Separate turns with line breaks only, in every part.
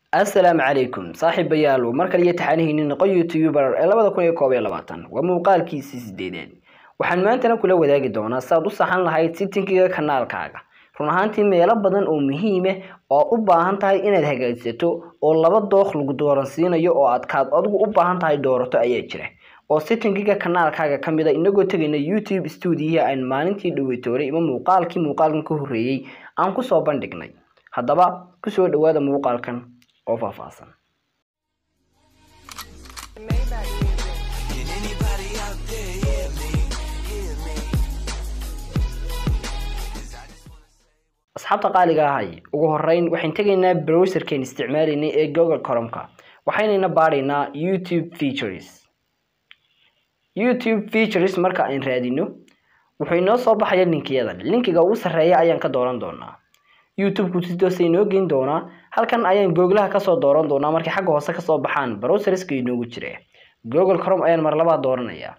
assalaamu calaykum saaxiibayaal mar kale iyo taxaanihiini noqo youtuber ee labada kun iyo koob iyo labaatan waa muuqaalkiisii sideedeed waxaan maantana kula wadaagi doonaa si aad u saxan lahayd sitinkiga kanaalkaaga run ahaantii meelo badan oo muhiime oo u baahan tahay inaad hagaajsato oo laba dooq lagu dooransiinayo oo aad kaad adigu u baahan tahay doorato ayaa jira oo sitinkiga kanaalkaaga ka mid a inagoo tegayna youtube stuudiyaha aan maalintii dhaweytooray ima muuqaalkii muuqaalkan ka horreeyey aan kusoo bandhignay haddaba kusoo dhawaada muuqaalkan oo faahfaahsan
Can anybody out there hear me? Hear me? 'Cause I just wanna say.
asxaabta qaaliga ahay ugu horeyn waxaan tegaynaa browserkeen isticmaalaynay ee google coromka waxaynayna baadhaynaa youtube features youtube features marka aan raadino wuxuu inoo soo baxaya linkiyadan linkiga ugu sarreeya ayaan ka dooran doonaa youtube-ku si toosa inoo geyn doonaa halkan ayaan googlaha kasoo dooran doonaa markay xagga hoose kasoo baxaan browserska inoogu jira google crom ayaan mar labaad dooranaya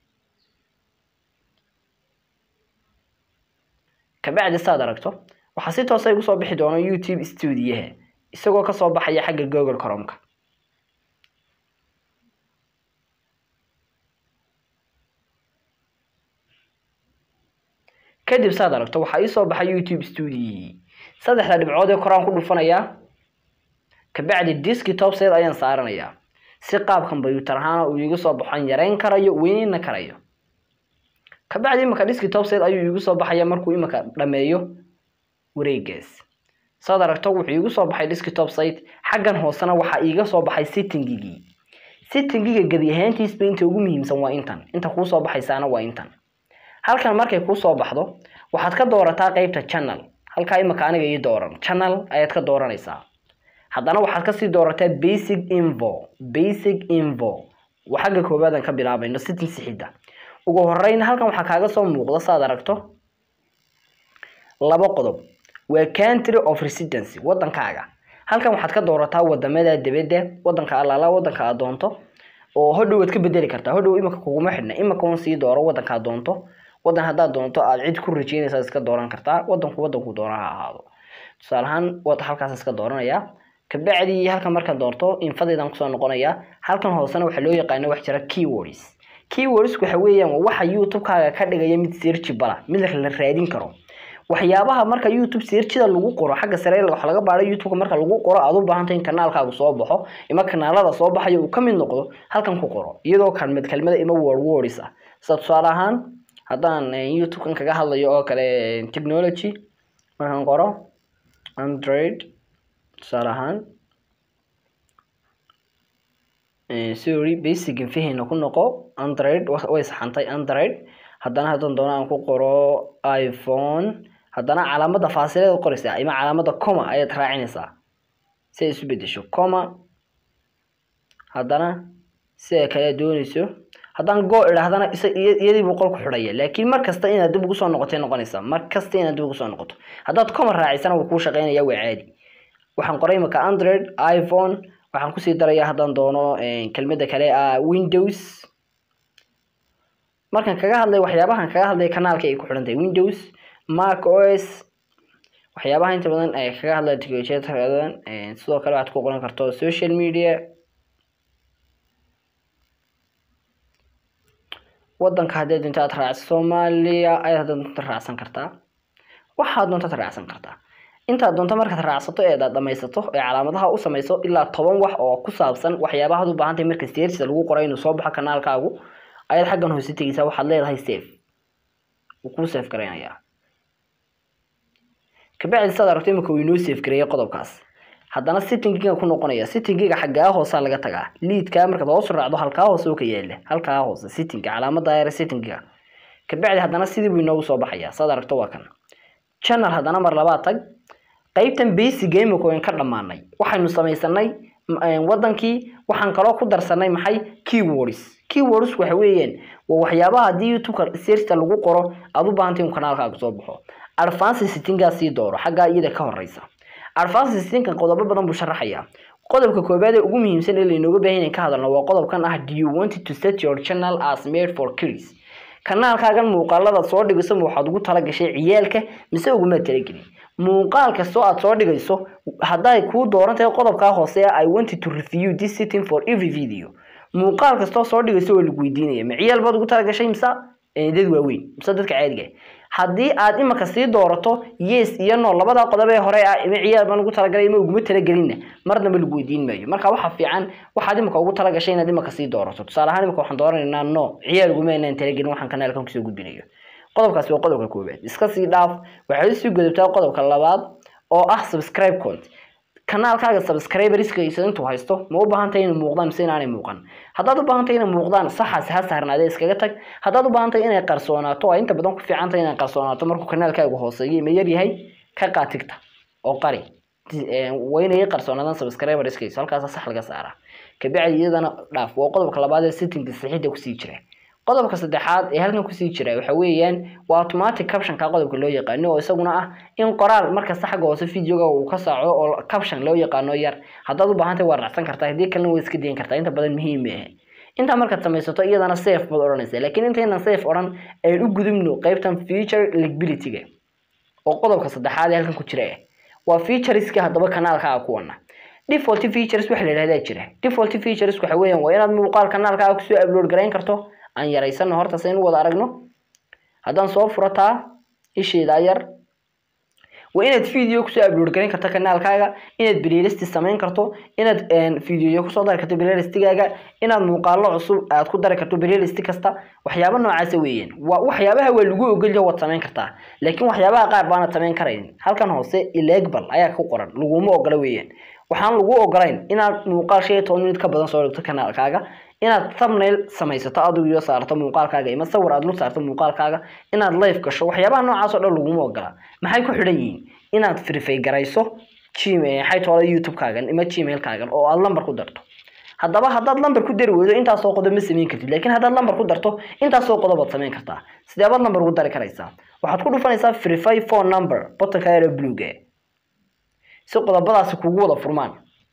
kabacdi saad aragto waxaa si toosa igu soo bixi doona youtube stuudiyaha isagoo kasoo baxaya xagga google coromka kadib saad aragto waxaa iisoo baxay youtube stuudiyihii saddexda dhibcood ee koraan ku dhufanayaa kabacdi desktop set ayaan saaranayaa si qaab combyuutar ahaana uu iigu soo baxan yareyn karayo weyneyna karayo kabacdi imika desktop set ayuu iigu soo baxaya markuu imika dhameeyo wareegaas saad aragto wuxuu iigu soo baxay desktop site xaggan hoosena waxaa iiga soo baxay settingigii settingiga gebi ahaantiisba inta ugu muhiimsan waa intan inta kuusoo baxaysaana waa intan halkan markay kuusoo baxdo waxaad ka doorataa qeybta channel halkaa imika aniga ii dooran channel ayaad ka dooranaysaa haddana waxaad kasii doorataa basic info basic info waa xagga koobaadan ka bilaabayno setting sixidda ugu horeyn halkan waxaa kaaga soo muuqda saad aragto laba qodob waa country of residency wadankaaga halkan waxaad ka doorataa wadamada dibadda wadanka alaala wadanka aad doonto oo hodhow waad ka bedeli kartaa hodhow imika kuguma xidhna imika un sii dooro wadanka aad doonto wadan haddaad doonto aad cid ku rajeynaysaa iska dooran kartaa wadanku wadanku doona ha ahaado tusaale ahaan wad halkaas iska dooranaya kabacdi halkan markaan doorto infadaydan kusoo noqonaya halkan hoosena waxaa loo yaqaana wax jira keywords keywords waxa weeyaan waa waxa youtube-kaaga ka dhigaya mid searchibala mid la raadin karo waxyaabaha marka youtube searchida lagu qoro xagga sare waxa laga baadhay youtube marka lagu qoro aad u baahantahay in kanaalkaagu soo baxo ima kanaalada soo baxayo uu ka mid noqdo halkan ku qoro iyadoo kalmad kelmada ima word words ah sida tusaale ahaan haddaan youtube-kan kaga hadlayo oo kale technology markaan qoro android tusaale ahaan sorry basic infahayna ku noqo android way saxantay android haddana haddaan doono aan ku qoro iphone haddana calaamada faasileed qoraysaa ima calaamada coma ayaad raacinaysaa si ay isu bedesho coma haddana sida kale doonayso haddaan go idhaahdana iyadii buu qolku xidhaya laakiin mar kasta inaad dib ugu soo noqotay noqonaysaa mar kasta inaad dib ugu soo noqoto haddaad coma raacisana wuu kuu shaqeynaya waa caadi waxaan qoray imika android iphone waxaan kusii darayaa haddaan doono kelmada kale ah windows markaan kaga hadlay waxyaabahan kaga hadlay kanaalka ay ku xidhan tahay windows mac os waxyaabaha inta badan ay kaga hadlay technolojiyada badan sidoo kale waxaad ku qoran karto social media wadanka haddii doonto aad raacso soomaaliya ayaad haddaad doonto raacsan kartaa waxaad doonto aad raacsan kartaa intaad doonto markaad raacsato ee aad dhamaysato ee calaamadaha u samayso ilaa toban wax oo ku saabsan waxyaabahaad u baahan tahay marka seersiga lagu qoray inuu soo baxo kanaalkaagu ayaad xaggan hoose tegeysaa waxaad leedahay safe wuu kuu safe garaynayaa kabacdi saad aragto imika uu inoo safe gareeyay qodobkaas haddana sittingiga ku noqonaya sittingiga xaggaa hoosaa laga tagaa liidkaa markaad hoos raacdo halkaa hoose oo ka yaala halkaa hoose sittinga calaamada yare sittingiga kabacdi haddana sidii buu inoogu soo baxaya saad aragto waa kan channel haddana mar labaad tag qaybtan basic imika waan ka dhammaanay waxaynu samaysanay wadankii waxaan kaloo ku darsanay maxay keywords keywords waxa weeyaan waa waxyaabaha haddii youtube-ka searchta lagu qoro aad u baahantay in kanaalkaaga soo baxo advance settingaa sii dooro xaggaa iyada ka horeysa advance settingkan qodobo badan buu sharaxayaa qodobka koobaad ee ugu muhiimsan ee lainooga baahan inaan ka hadalno waa qodobkan ah do you want to set your channel as made for kids kanaalkaagan muuqaalada soo dhigiso waxaad ugu talagashay ciyaalka mise uguma talagelin muuqaal kastoo aad soo dhigayso hadday kuu dooran tahay qodobkaa hoose i wanted to review this setting for every video muuqaal kastoo soo dhigayso waa lagu weydiinaya ma ciyaal baad ugu talagashay mise dad waaweyn mise dadka caadiga haddii aad imaka sii doorato yes iyo no labada qodob ee hore ah ima ciyaal baan ugu talagalay ima uguma talagelinna marnaba lagu weydiin maayo marka waxa fiican waxaad imaka ugu talagashay inaad imaka sii doorato tusaale ahaan imaka waxaan dooranaynaa no ciyaal uguma inaan talagelin waxaan kanaalkan kusoo gudbinayo qodobkaasi waa qodobka koowaad iska sii dhaaf waxaad usii gudubtaa qodobka labaad oo ah subscribe cont kanaalkaaga subscriberskiisa intuu haysto ma u baahan tahay inay muuqdaan mise inaanay muuqan haddaad u baahan tahay inay muuqdaan saxaasi ha saarnaadee iskaga tag haddaad u baahan tahay inay qarsoonaato oo inta badan ku fiican tahay inay qarsoonaato markuu kanaalkaagu hooseeyo ma yar yahay ka qaatigta oo qari waa inay qarsoonaadaan subscriberskiisa halkaasa sax laga saaraa kabacdi iyadana dhaaf waa qodobka labaad ee sittinga sixidda kusii jira qodobka saddexaad ee halkan kusii jira waxa weeyaan waa automatic captionka qodobka loo yaqaano oo isaguna ah in qoraal markasta xagga hoose videoga uu ka saaco oo caption loo yaqaano yar haddaad u baahan tahay waa raacsan kartaa haddii kalena waa iska dayin kartaa inta badan muhiim maaha intaa markaad samaysato iyadana safe baad odhanaysaa laakiin intaynan safe odhan ayaan u gudubno qeybtan feature legibility-ga oo qodobka saddexaad ee halkan ku jira ah waa featureska haddaba kanaalkaaga kuwana default features waxa la yidhahdaa jira default features waxa weeyaan waa inaad muuqaal kanaalkaaga kusoo upload garayn karto aan yaraysano horta saynu wada aragno haddaan soo furataa isheedaa yar waa inaad video kusoo upload garayn karto kanaalkaaga inaad playlist samayn karto inaad video kusoo dari karto playlistigaaga inaad muuqaalo cusub aad ku dari karto playlist kasta waxyaabo noocaasa weeyaan waa waxyaabaha waa lagu ogolyaho waad samayn kartaa laakiin waxyaabaha qaar baanad samayn karayn halkan hoose illegbal ayaa ku qoran laguma ogola weeyaan waxaan lagu ogolayn inaad muuqaal shan iyo toban minut ka badan soo dhigto kanaalkaaga inaad thumbnail samaysato adigu iyo saarto muuqaalkaaga ima sawir aad dul saarto muuqaalkaaga inaad live gasho waxyaabaha noocaas oo dhan laguma ogola maxay ku xidhan yihiin inaad verify garayso xaytoola youtube-kaagan ima gmail-kaagan oo aad lambar ku darto haddaba haddaad lambar ku dari weydo intaasoo qodob ma samayn kartid laakiin haddaad lambar ku darto intaasoo qodob aad samayn kartaa sideebaad lambar ugu dari karaysaa waxaad ku dhufanaysaa verify phone number botanka yaro bluega si qodobadaasi kugu wada furmaan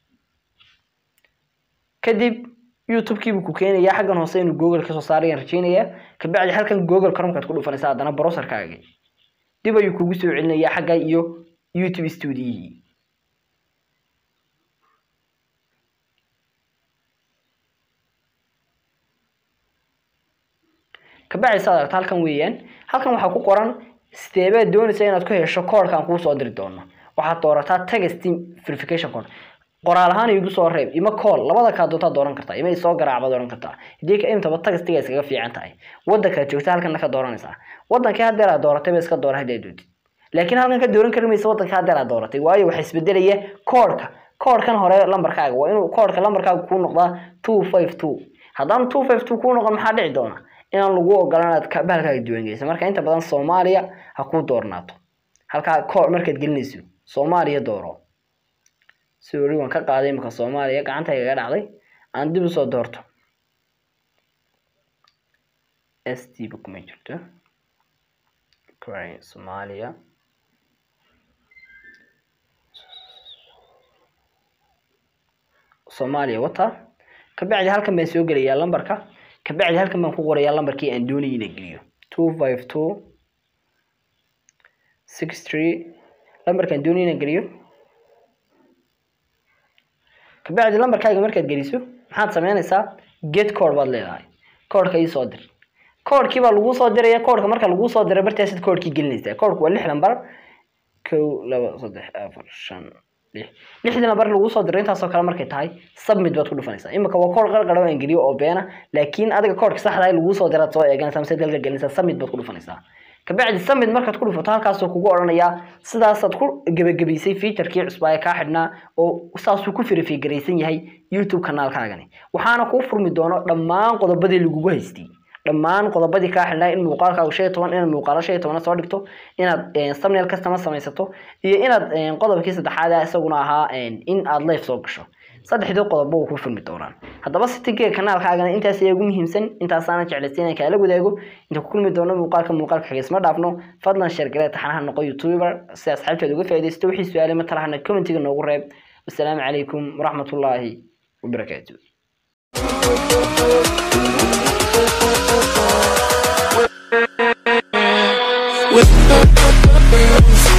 kadib youtube-kiibuu ku keenayaa xaggan hoose inuu google kasoo saarayaan rajeynayaa kabacdi halkan google chromekaad ku dhufanaysaa haddana browserkaaga dib ayuu kugu soo celinayaa xagga iyo youtube stuudiyihii kabacdi saad aragta halkan weeyaan halkan waxaa ku qoran sideebaad doonaysa inaad ku hesho koodhkaan kuu soo diri doono waxaad doorataa text verification code qoraal ahaan igu soo reeb ima call labada kaa doontaa dooran kartaa ima isoo garaacbaad oran kartaa hadii ka intaba tagastiga iskaga fiican tahay wadankaad joogta halkan ka dooranaysaa wadankii hadeer aad dooratay ba iska doora hadii aad dootid laakiin halkan ka dooran kari maysa wadanka hadeer aad dooratay waayo waxaa isbedelaya koodhka koodhkan hore lambarkaaga waa inuu koodhka lambarkaaga kuu noqdaa two five two haddaan two five two kuu noqon maxaa dhici doona inaan lagu ogolan inaad bahalkaaga diiwaangeysa marka inta badan soomaaliya ha kuu doornaato halkaa koor markaad gelinayso soomaaliya dooro sorry waan ka qaaday imika soomaaliya gacanta igaga dhacday aan dib usoo doorto s t ba kuma jirto soomaaliya soomaaliya wata kabacdi halkan baan soo gelayaa lambarka kabacdi halkan baan ku qorayaa lambarkii aan doonayay inaan geliyo two five two six three lambarkaan doonayay inaan geliyo kabacdi lambarkaaga markaad geliso maxaad sameynaysaa get code baad leedahay koodhka ii soo dir koodhkii baa laguu soo diraya koodhka marka laguu soo diray bartaasid koodhkii gelinaysaa koodhku waa lix lambar kow laba saddex afar shan lix lixdii lambar laguu soo diray intaasoo kale markay tahay submit baad ku dhufanaysaa imika waa koodh qarqaro aan geliyo oo beena laakiin adiga koodhka saxda ah laguu soo diraad soo eeganaysaa mise dalka gelinaysaa submit baad ku dhufanaysaa kabacdi summit markaad ku dhufato halkaasuu kugu odhanayaa sidaasaad ku gebagabaysay featurkii cusbaa ee kaa xidhnaa oo saasuu ku firifigaraysan yahay youtube kanaalkaagani waxaana kuu furmi doono dhammaan qodobadii lagugu haystay dhammaan qodobadii kaa xidhnaa in muuqaalkaagu shan iyo toban inaad muuqaalo shan iyo tobana soo dhigto inaad thumbnail kastama samaysato iyo inaad qodobkii saddexaad ah isaguna ahaa in aad live soo gasho saddexdii qodobo wuu ku furmi doonaan haddaba sitigeega kanaalkaagana intaas ayaa ugu muhiimsan intaasaana jeclaysa inaan kaala wadaago inta ku kulmi doono muuqaalka muuqaalka xigeysma dhaafno fadlan sheergale taxanaha noqo youtuber si asxaabteed uga faaidaysto wixii su-aale matalahana commentiga noogu reeb wasalaamu calaykum waraxmatullaahi wabarakaatu
With